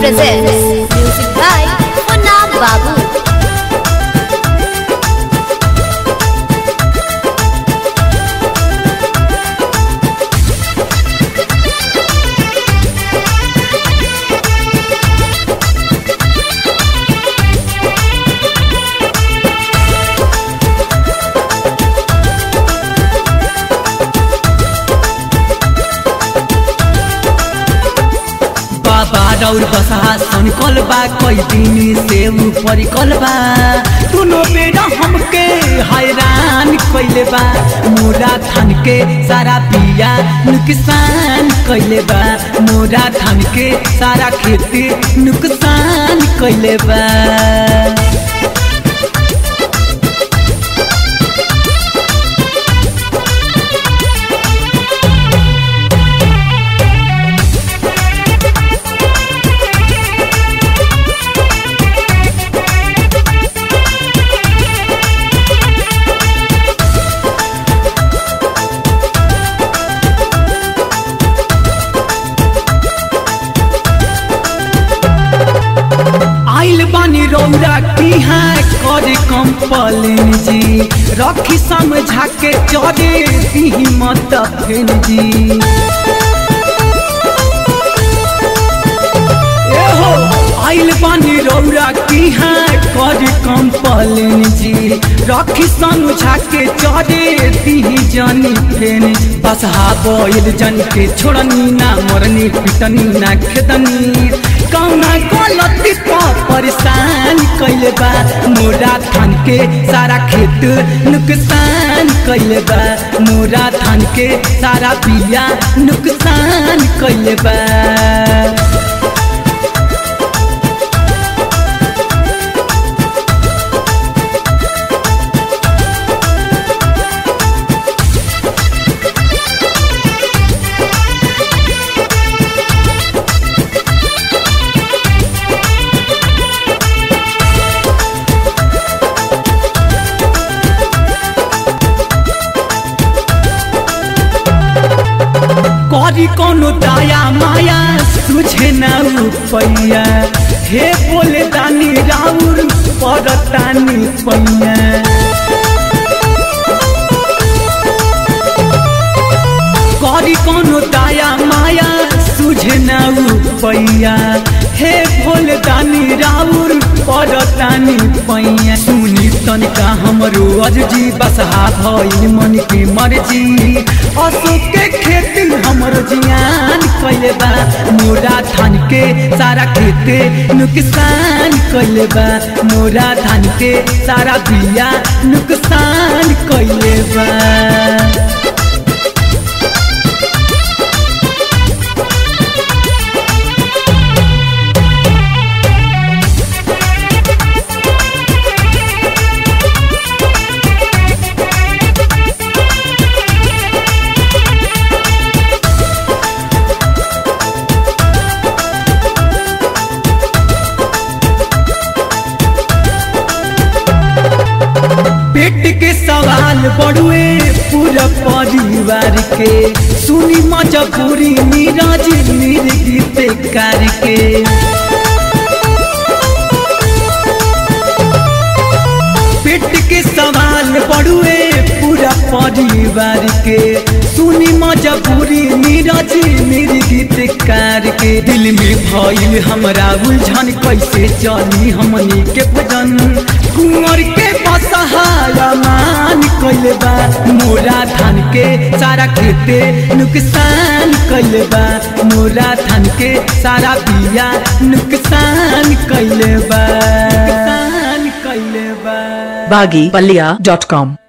presents music by Munna Babu. बाबा रौर बसा सनकल बा कई दिन से ऊपर कल बा दोनों बेरा हमके हैरान कइले बा मोरा थान के सारा पिया नुकसान कइले बा मोरा थान के सारा खेती नुकसान कइले बा आइल बानी रौरा किहा करे कंपलेन जी रखी समझा के चले दी मत फेन जी एहो आइल बानी रौरा किहा करे कंपलेन जी रखी समझा के चले दी जानी फेन बसहा बोइल जन के छोड़नी ना मरनी पिटनी ना खेदनी कौना गलती पा परेशान कइले बा मोरा थान के सारा खेत नुकसान कइले बा मोरा थान के सारा बिया नुकसान कइले बा करी कोनो दाया माया तुझे ना रुपैया हे बोले दानी राउर परतानी पैया करी कोनो दाया माया तुझे ना रुपैया हे भोले दानी राउर परतानी पैया सुनी तनिका हमरो अर्जी बसहा भइल मन के मर्जी अशोक के खेती हमरो जियान कइले बा मोरा धान के सारा खेते नुकसान कइले बा मोरा धान के सारा बिया नुकसान कइले बा पेट के सवाल बड़ुए पूरा परिवार के सुनी मजबूरी नीरज निर्गीत करके पेट के सवाल बड़ुए पूरा परिवार के सुनी मजबूरी नीरज निर्गीत करके दिल में भइल हमरा उलझन कैसे चली हमनी के भजन कुंवर के बसहाया मान कइले बा मोरा धान के सारा खेते नुकसान कइले बा मोरा धान के सारा बिया नुकसान कइले बा नुकसान कइले बा baggypalia.com